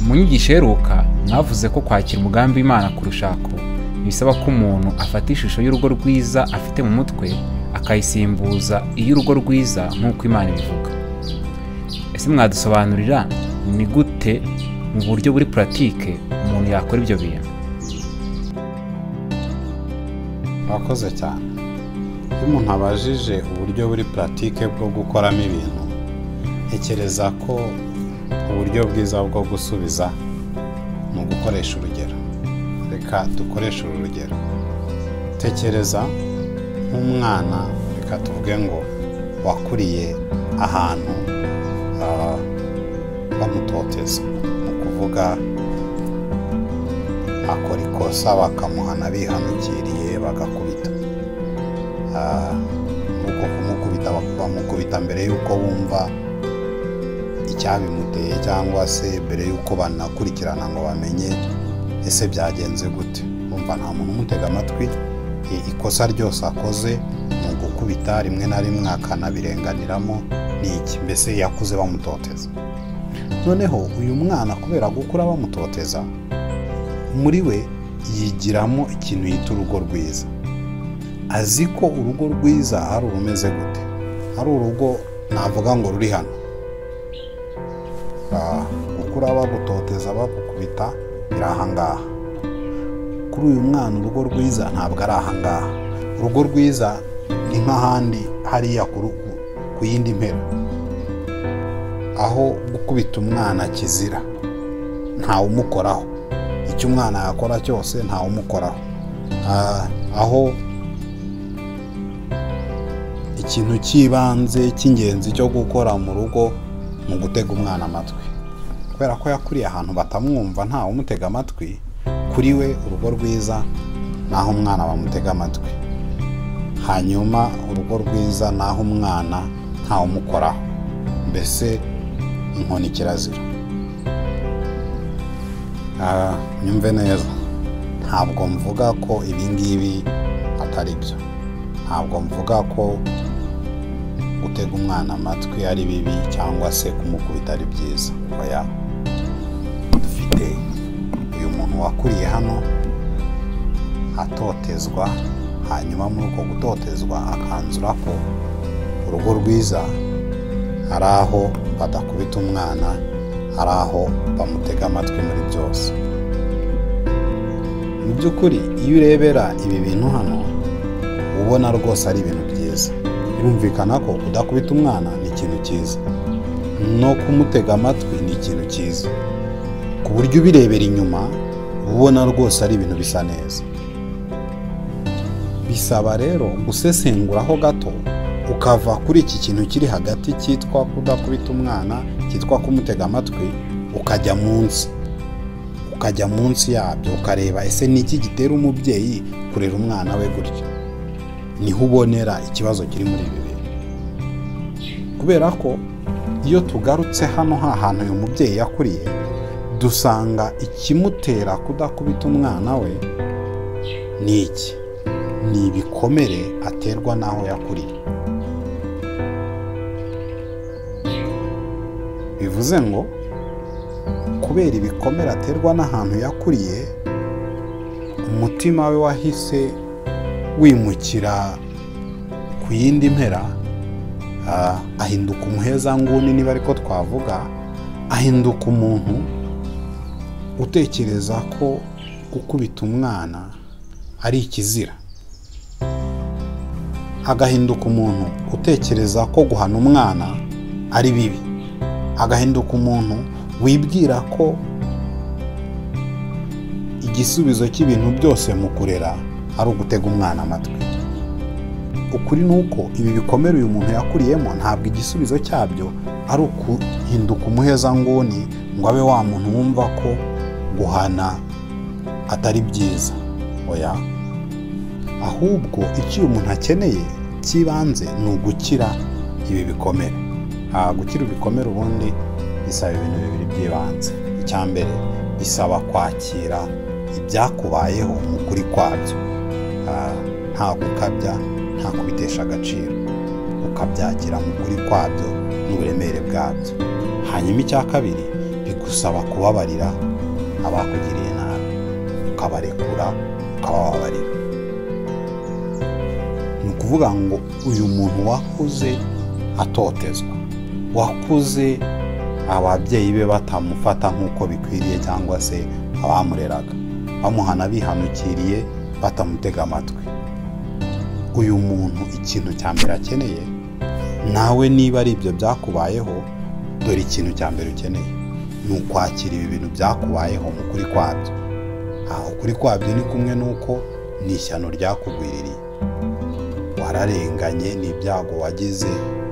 mu nyigisho iheruka mwavuze ko kwakira umugambi w'imana kurushako bisaba ko umuntu afata ishusho y'urugo rwiza afite mu mutwe akayisimbuza iy'urugo rwiza nk'uko imana ibivuga ese mwadusobanurira ni gute mu buryo buri puratike umuntu yakora ibyo bintu murakoze cyane iyo umuntu abajije uburyo buri puratike bwo gukoramo ibintu ntekereza ko uburyo bwiza bwo gusubiza ni ugukoresha urugero reka dukoreshe uru rugero tekereza nk'umwana reka tuvuge ngo wakuriye ahantu ah, bamutoteza ni ukuvuga akora ikosa bakamuhana bihanukiriye bagakubita Ah, nuko kumukubita bamukubita mbere y'uko bumva icyabimuteye cyangwa se mbere y'uko banakurikirana ngo bamenye ese byagenze gute bumva nta muntu umutega amatwi i- ikosa ryose akoze ni ugukubita rimwe na rimwe akanabirenganiramo ni iki mbese yakuze bamutoteza noneho uyu mwana kubera gukura bamutoteza muri we yigiramo ikintu yita urugo rwiza azi ko urugo rwiza ari urumeze gute ari urugo navuga ngo ruri hano Ah, gukura bagutoteza bagukubita biri ahangaha kuri uyu mwana urugo rwiza ntabwo ari ahangaha urugo rwiza ni nk'ahandi hariya ku rugo, ku yindi mpera aho gukubita umwana kizira ntawumukoraho icyo umwana yakora cyose ntawumukoraho Ah, aho ikintu cy'ibanze cy'ingenzi cyo gukora mu rugo ni ugutega umwana amatwi kubera ko yakuriye ahantu batamwumva ntawe umutega amatwi kuri we urugo rwiza ni aho umwana bamutega amatwi hanyuma urugo rwiza ni aho umwana ntawe umukoraho mbese inkoni kirazira Ah, nyumve neza ntabwo mvuga ko ibi ngibi atari byo ntabwo mvuga ko gutega umwana amatwi ari bibi cyangwa se kumukubita ari byiza oya dufite uyu muntu wakuriye hano atotezwa hanyuma muri uko gutotezwa akanzura ko urugo rwiza ari aho badakubita umwana ari aho bamutega amatwi muri byose mu by'ukuri iyo urebera ibi bintu hano uba ubona rwose ari ibintu byiza birumvikana ko kudakubita umwana ni ikintu cyiza no kumutega amatwi ni ikintu cyiza ku buryo ubirebera inyuma uba ubona rwose ari ibintu bisa neza bisaba rero gusesenguraho gato ukava kuri iki kintu kiri hagati cyitwa kudakubita umwana cyitwa kumutega amatwi ukajya munsi ukajya munsi yabyo ukareba ese ni iki gitera umubyeyi kurera umwana we gutyo niho ubonera ikibazo kiri muri ibi bintu kubera ko iyo tugarutse hano ha hantu uyu mubyeyi yakuriye dusanga ikimutera kudakubita umwana we ni iki ni ibikomere aterwa n'aho yakuriye bivuze ngo kubera ibikomere aterwa n'ahantu yakuriye umutima we wahise wimukira ku yindi mpera ah, ahinduka umuhezanguni niba ariko twavuga ahinduka umuntu utekereza ko gukubita umwana ari ikizira agahinduka umuntu utekereza ko guhana umwana ari bibi agahinduka umuntu wibwira ko igisubizo cy'ibintu byose mu kurera ari ugutega umwana amatwi ukuri ni uko ibi bikomere uyu muntu yakuriyemo ntabwo igisubizo cyabyo ari ukuhinduka umuhezanguni ngo abe wa muntu wumva ko guhana atari byiza oya ahubwo icyo uyu muntu akeneye cy'ibanze ni ugukira ibi bikomere Ah, gukira ibikomere ubundi bisaba ibintu bibiri by'ibanze icya mbere bisaba kwakira ibyakubayeho mu kuri kwabyo Ah, nta gukabya nta kubitesha agaciro ukabyakira mu kuri kwabyo n'uburemere bwabyo hanyuma icya kabiri bigusaba kubabarira abakugiriye nabi ukabarekura ukabababarira ni ukuvuga ngo uyu muntu wakuze atotezwa wakuze ababyeyi be batamufata nk'uko bikwiriye cyangwa se abamureraga bamuhana bihanukiriye batamutega amatwi uyu muntu ikintu cya mbere akeneye nawe niba ari ibyo byakubayeho dore ikintu cya mbere ukeneye ni ukwakira ibi bintu byakubayeho mu kuri kwabyo aha ukuri kwabyo ni kumwe n'uko ni ishyano ryakugwiririye wararenganye ni ibyago wagize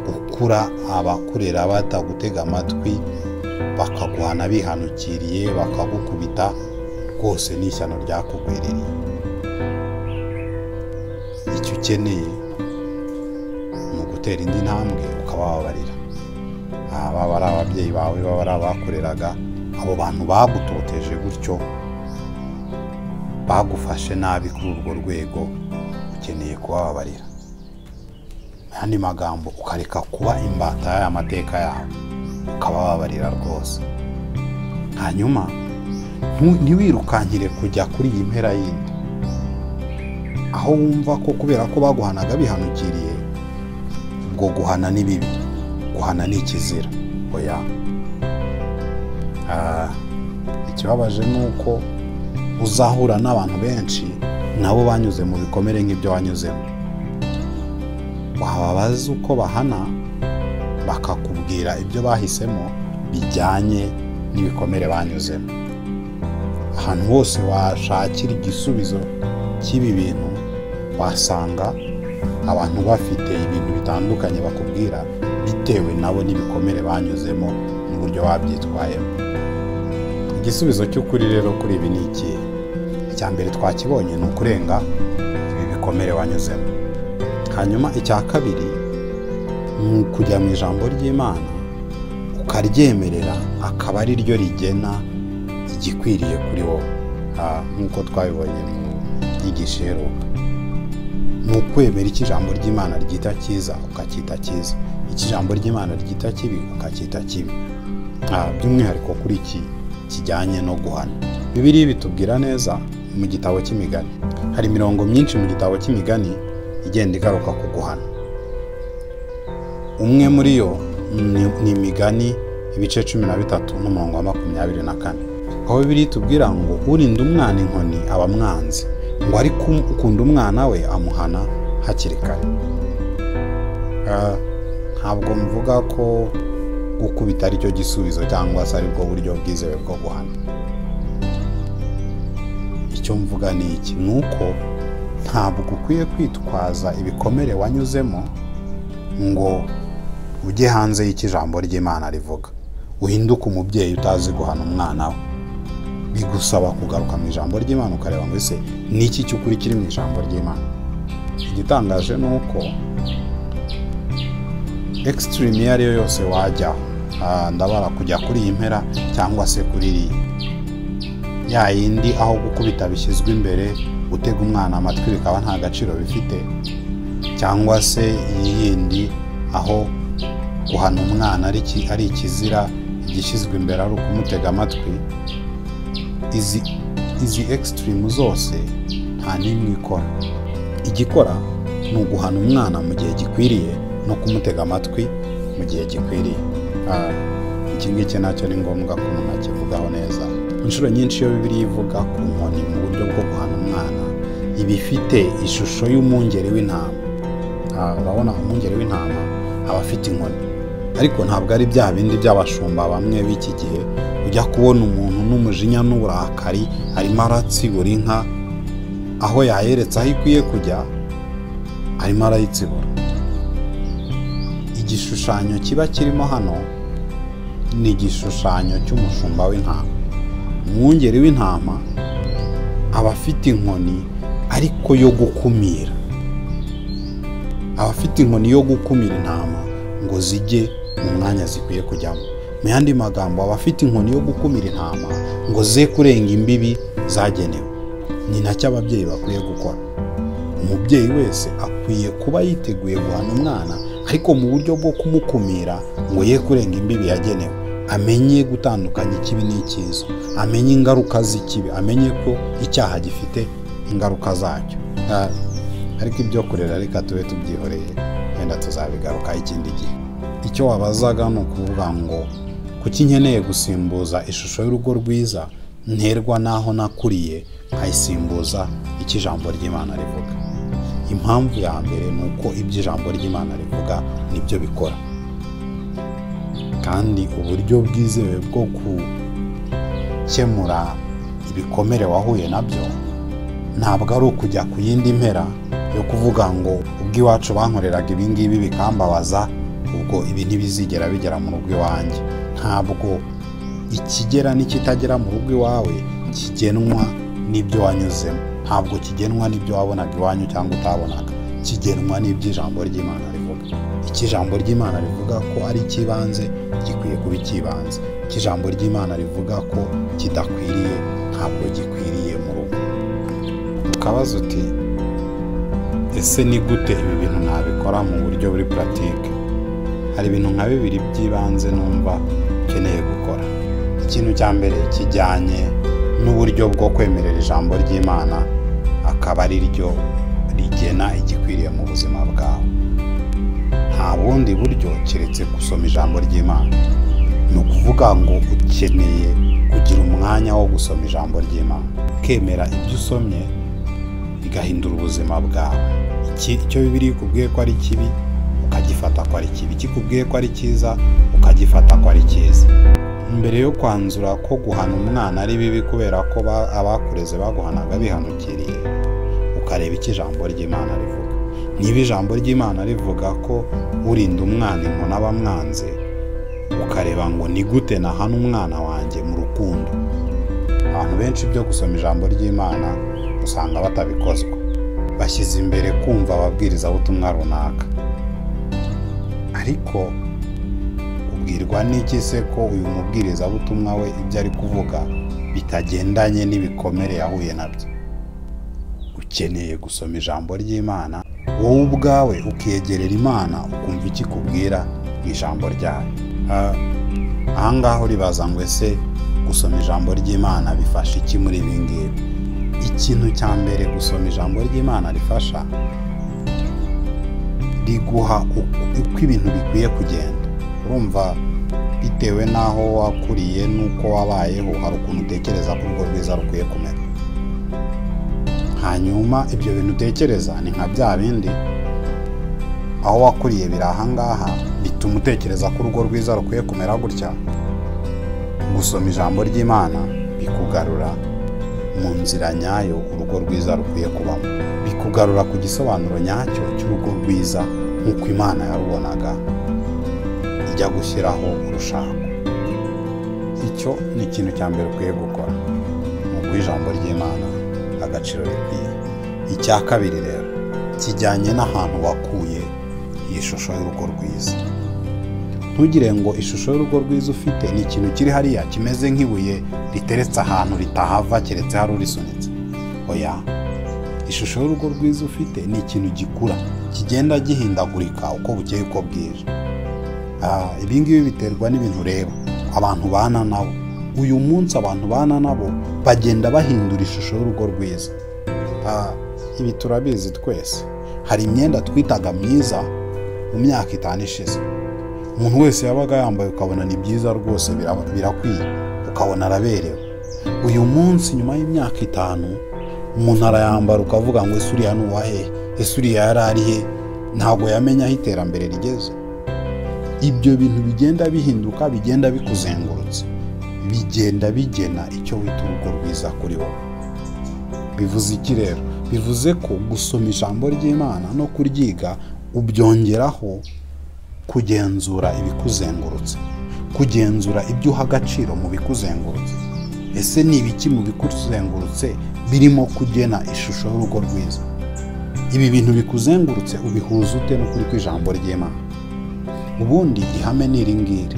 gukura abakurera batagutega amatwi bakaguhana bihanukiriye bakagukubita rwose ni ishyano ryakugwiririye icyo ukeneye ni ugutera indi ntambwe ukabababarira baba ari ababyeyi bawe baba ari abakoreraga abo bantu bagutoteje gutyo bagufashe nabi kuri urwo rwego ukeneye kubababarira andi magambo ukareka kuba imbata y'aya mateka yawe ukabababarira rwose hanyuma ntiwirukankire kujya kuri iyi mpera yindi aho wumva ko kubera ko baguhanaga bihanukiriye ubwo guhana ni bibi guhana ni ikizira oya ikibabaje ni uko uzahura n'abantu benshi nabo banyuze mu bikomere nk'ibyo wanyuzemo wababaza uko bahana bakakubwira ibyo bahisemo bijyanye n'ibikomere banyuzemo ahantu hose washakira igisubizo cy'ibi bintu wasanga abantu bafite ibintu bitandukanye bakubwira bitewe nabo n'ibikomere banyuzemo n'uburyo wabyitwayemo igisubizo cy'ukuri rero kuri ibi ni ikihe icya mbere twakibonye ni ukurenga ibi bikomere wanyuzemo hanyuma icya kabiri ni ukujya mu ijambo ry'imana ukaryemerera akaba ari ryo rigena igikwiriye kuri wowe nk'uko twabibonye mu nyigisheruka ni ukwemera icyo ijambo ry'imana ryita cyiza ukacyita cyiza iki ijambo ry'imana ryita kibi ukacyita kibi by'umwihariko kuri iki kijyanye no guhana bibiri bitubwira neza mu gitabo cy'imigani hari imirongo myinshi mu gitabo cy'imigani igenda igaruka ku guhana umwe muri yo ni imigani ibice cumi na bitatu n'umurongo wa makumyabiri na kane aho bibiri tubwira ngo urinda umwana inkoni aba amwanzi ngo ari ukunda umwana we amuhana hakiri kare ntabwo mvuga ko gukubita ari cyo gisubizo cyangwa se aribwo buryo bwizewe bwo guhana icyo mvuga ni iki ni uko ntabwo ukwiye kwitwaza ibikomere wanyuzemo ngo ujye hanze y'icyo ijambo ry'imana rivuga uhinduke umubyeyi utazi guhana umwana we bigusaba kugaruka mu ijambo ry'imana ukareba ngo ese ni iki cy'ukuri kiri mu ijambo ry'imana igitangaje ni uko ekisitirimu iyo ari yo yose wajyaho ndabara kujya kuri iyi mpera cyangwa se kuri iriya ya yindi aho gukubita bishyizwe imbere gutega umwana amatwi bikaba nta gaciro bifite cyangwa se iyi yindi aho guhana umwana ari ikizira igishyizwe imbere ari ukumutega amatwi izi ekisitirimu zose nta n'imwe ikora igikora ni uguhana umwana mu gihe gikwiriye no kumutega amatwi mu gihe gikwiriye iki ngiki nacyo ni ngombwa ko umuntu akivugaho neza inshuro nyinshi iyo bibiri ivuga ku nkoni mu buryo bwo guhana umwana iba ifite ishusho y'umwungeri w'intama urabona umwungeri w'intama aba afite inkoni ariko ntabwo ari bya bindi by'abashumba bamwe b'iki gihe ujya kubona umuntu n'umujinya n'uburakari arimo aratsibura inka aho yayeretse aho ikwiye kujya arimo arayitsibura igishushanyo kiba kirimo hano ni igishushanyo cy'umushumba w'intama umwungeri w'intama aba afite inkoni ariko yo gukumira aba afite inkoni yo gukumira intama ngo zijye mu mwanya zikwiye kujyamo mu yandi magambo aba afite inkoni yo gukumira intama ngo ze kurenga imbibi zagenewe ni nacyo ababyeyi bakwiye gukora umubyeyi wese akwiye kuba yiteguye guhana umwana ariko mu buryo bwo kumukumira ngo ye kurenga imbibi yagenewe amenye gutandukanya ikibi n'icyiza amenye ingaruka z'ikibi amenye ko icyaha gifite ingaruka zacyo Ah, ariko ibyo kurera reka tube tubyihoreye wenda tuzabigarukaho ikindi gihe icyo wabazaga ni ukuvuga ngo kuki nkeneye gusimbuza ishusho y'urugo rwiza nterwa n'aho nakuriye nkayisimbuza icyo ijambo ry'imana rivuga impamvu ya mbere ni uko ibyo ijambo ry'imana rivuga nibyo bikora kandi uburyo bwizewe bwo gukemura ibikomere wahuye nabyo ntabwo ari ukujya ku yindi mpera yo kuvuga ngo ubw'iwacu bankoreraga ibi ngibi bikambabaza ubwo ibi ntibizigera bigera mu rugo iwanjye ntabwo ikigera n'ikitagera mu rugo iwawe kigenwa n'ibyo wanyuzemo ntabwo kigenwa n'ibyo wabonaga iwanyu cyangwa utabonaga kigenwa n'ibyo ijambo ry'imana rivuga icyo ijambo ry'imana rivuga ko ari icy'ibanze gikwiye kuba icy'ibanze icyo ijambo ry'imana rivuga ko kidakwiriye ntabwo gikwiriye mu rugo ukabaza uti ese ni gute ibi bintu nabikora mu buryo buri puratike hari ibintu nka bibiri by'ibanze numva ukeneye gukora ikintu cya mbere kijyanye n'uburyo bwo kwemerera ijambo ry'imana akaba ari ryo rigena igikwiriye mu buzima bwawe nta bundi buryo keretse gusoma ijambo ry'imana ni ukuvuga ngo ukeneye kugira umwanya wo gusoma ijambo ry'imana ukemera ibyo usomye bigahindura ubuzima bwawe Iki- icyo bibiri ikubwiye ko ari kibi ukagifata ko ari kibi ikikubwiye ko ari cyiza ukagifata ko ari cyiza mbere yo kwanzura ko guhana umwana ari bibi kubera ko ba- abakureze baguhanaga bihanukiriye ukareba icyo ijambo ry'imana rivuga niba ijambo ry'imana rivuga ko urinda umwana inkoni aba amwanze ukareba ngo ni gute nahana umwana wanjye mu rukundo abantu benshi byo gusoma ijambo ry'imana usanga batabikozwa bashyize imbere kumva ababwirizabutumwa runaka ariko ubwirwa n'iki se ko uyu mubwirizabutumwa we ibyo ari kuvuga bitagendanye n'ibikomere yahuye nabyo ukeneye gusoma ijambo ry'imana wowe ubwawe ukiyegerera imana ukumva icyo ikubwira mu ijambo ryayo Ah, ahangaha uribaza ngo ese gusoma ijambo ry'imana bifasha iki muri ibi ngibi ikintu cya mbere gusoma ijambo ry'imana rifasha riguha uko uko ibintu bikwiye kugenda urumva bitewe n'aho wakuriye n'uko wabayeho hari ukuntu utekereza ko urwo rwiza rukwiye kumera hanyuma ibyo bintu utekereza ni nka bya bindi aho wakuriye biri ahangaha bituma utekereza ko urugo rwiza rukwiye kumera gutya gusoma ijambo ry'imana bikugarura mu nzira nyayo urugo rwiza rukwiye kubamo bikugarura ku gisobanuro nyacyo cy'urugo rwiza nk'uko imana yarubonaga ijya gushyiraho urushako icyo ni ikintu cya mbere ukwiye gukora ni uguha ijambo ry'imana agaciro rikwiye icya kabiri rero kijyanye n'ahantu wakuye iyi shusho y'urugo rwiza ntugire ngo ishusho y'urugo rwiza ufite ni ikintu kiri hariya kimeze nk'ibuye riteretse ahantu ritahava keretse hari urisunitse oya ishusho y'urugo rwiza ufite ni ikintu gikura kigenda gihindagurika uko bukeye uko bwije Ah, ibi ngibi biterwa n'ibintu ureba abantu bana nabo uyu munsi abantu bana nabo bagenda bahindura ishusho y'urugo rwiza Ah, ibi turabizi twese hari imyenda twitaga myiza mu myaka itanu ishize umuntu wese yabaga yambaye ukabona ni byiza rwose biraba- birakwiye ukabona araberewe uyu munsi nyuma y'imyaka itanu umuntu arayambara ukavuga ngo ese uriya ni uwahehe ese uriya yari ari he ntabwo yamenya aho iterambere rigeze ibyo bintu bigenda bihinduka bigenda bikuzengurutse bigenda bigena icyo wita urugo rwiza kuri wowe bivuze iki rero bivuze ko gusoma ijambo ry'imana no kuryiga ubyongeraho kugenzura ibikuzengurutse kugenzura ibyo uha agaciro mu bikuzengurutse ese ni ibiki mu bikuzengurutse birimo kugena ishusho y'urugo rwiza ibi bintu bikuzengurutse ubihuza ute n'ukuri kw'ijambo ry'imana ubundi ihame ni iri ngiri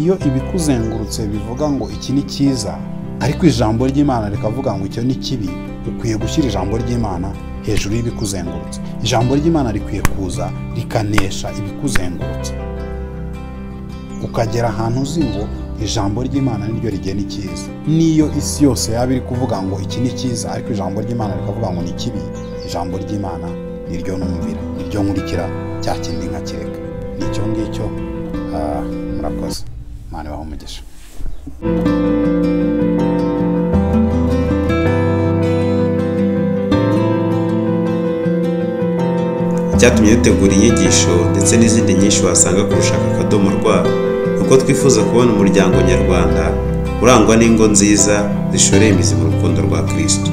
iyo ibikuzengurutse bivuga ngo iki ni cyiza ariko ijambo ry'imana rikavuga ngo icyo ni kibi ukwiye gushyira ijambo ry'imana hejuru y'ibikuzengurutse ijambo ry'imana rikwiye kuza rikanesha ibikuzengurutse ukagera ahantu uzi ngo ijambo ry'imana niryo rigena icyiza niyo isi yose yaba iri kuvuga ngo iki ni cyiza ariko ijambo ry'imana rikavuga ngo ni kibi ijambo ry'imana niryo numvira niryo nkurikira cya kindi nkakireka ni icyo ngicyo ah, murakoze imana ibahe umugisha Icyatumye dutegura inyigisho ndetse n'izindi nyinshi wasanga ku rushaka akadomo rwa ni uko twifuza kubona umuryango nyarwanda urangwa n'ingo nziza zishoreye imizi mu rukundo rwa kirisito